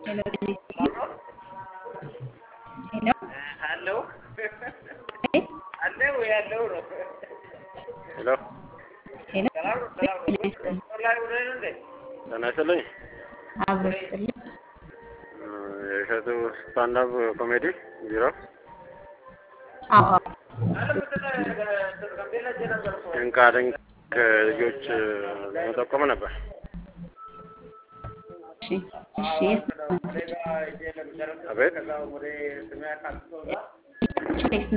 Hello, can you speak? Hello? አለው Hey? አለው ያለው ነው። ሄሎ Hello? ሰላም ነው፣ ሰላም ነው። መስመር ላይ ሆነህ ነው እንዴ? ጤና ይስጥልኝ። አብሮ ይስጥልኝ። የእሸቱ ስታንዳፕ ኮሜዲ ቢሮ አዎ አዎ። አረ ምንድን ነው ጋምቤላ ሄጄ ነበር እኮ። ድንቃ ድንቅ ልጆች ለመጠቆም ነበር። እሺ እሺ። የት ነው? እኔ ጋር ሄጄ ለመጨረስ አቤት ከዛ ወደ ስሜ አካልቶ እዛ ቾይስ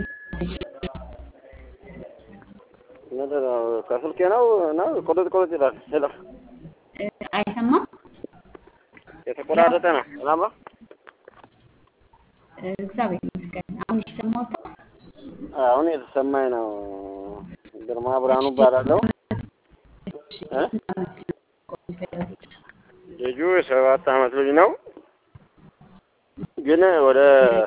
ምንድን ነው? ከስልኬ ነው ነው ቁርጥ ቁርጥ ይላል። ሄሎ እ፣ አይሰማም? የተቆራረጠ ነው። ሰላም ነው? እ፣ እግዚአብሔር ይመስገን። አሁን ይሰማዎታል? አሁን የተሰማኝ ነው። ግርማ ብርሃኑ እባላለሁ። እሺ። እ? ስንት ዓመት ነው የቆዩት? ልጁ የሰባት ዓመት ልጅ ነው፣ ግን ወደ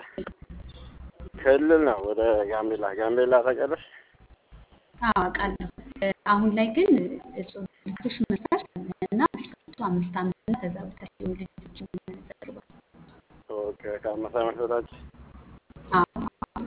ክልል ነው ወደ ጋምቤላ ጋምቤላ ታውቂያለሽ? አዎ አውቃለሁ። እ፣ አሁን ላይ ግን እጹብ ልጆች መስራት እና እስከ አምስት ዓመት እና ከዛ በታች የሆኑ ልጆችን ዘርቧል። ኦኬ ከአምስት ዓመት በታች አዎ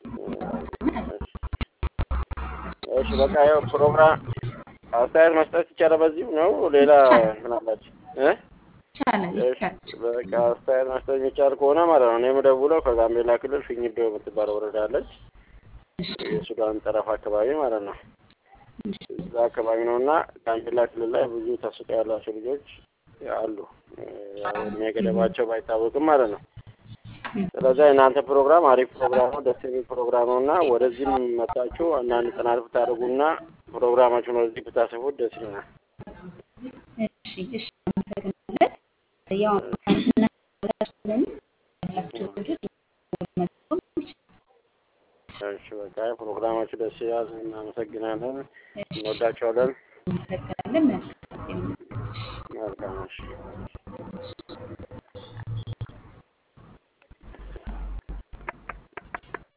እሺ በቃ ያው ፕሮግራም አስተያየት መስጠት ይቻላል። በዚሁ ነው ሌላ እንትን አላችሁ እ? ይቻላል እሺ ይቻላል። በቃ አስተያየት መስጠት የሚቻል ከሆነ ማለት ነው። እኔ የምደውለው ከጋምቤላ ክልል ፊኝዶ የምትባል ወረዳ አለች። እሺ የሱዳን ጠረፍ አካባቢ ማለት ነው። እሺ እዛ አካባቢ ነው እና ጋምቤላ ክልል ላይ ብዙ ተሰጥኦ ያላቸው ልጆች አሉ። ያው እድሜ ገደባቸው ባይታወቅም ማለት ነው። ስለዚህ የእናንተ ፕሮግራም አሪፍ ፕሮግራም ነው፣ ደስ የሚል ፕሮግራም ነው እና ወደዚህም መጣችሁ አንዳንድ ጥናት ብታደርጉና ፕሮግራማችሁን ወደዚህ ብታሰፉት ደስ ይለናል። እሺ እሺ አመሰግናለን። ያው ከእናንተ ስለሚ ያላችሁ ልጆች መጠቆም ይችላል። እሺ በቃ ፕሮግራማችሁ ደስ ይላል። እናመሰግናለን። እንወዳቸዋለን። እናመሰግናለን። መልካም ጊዜ። መልካም እሺ።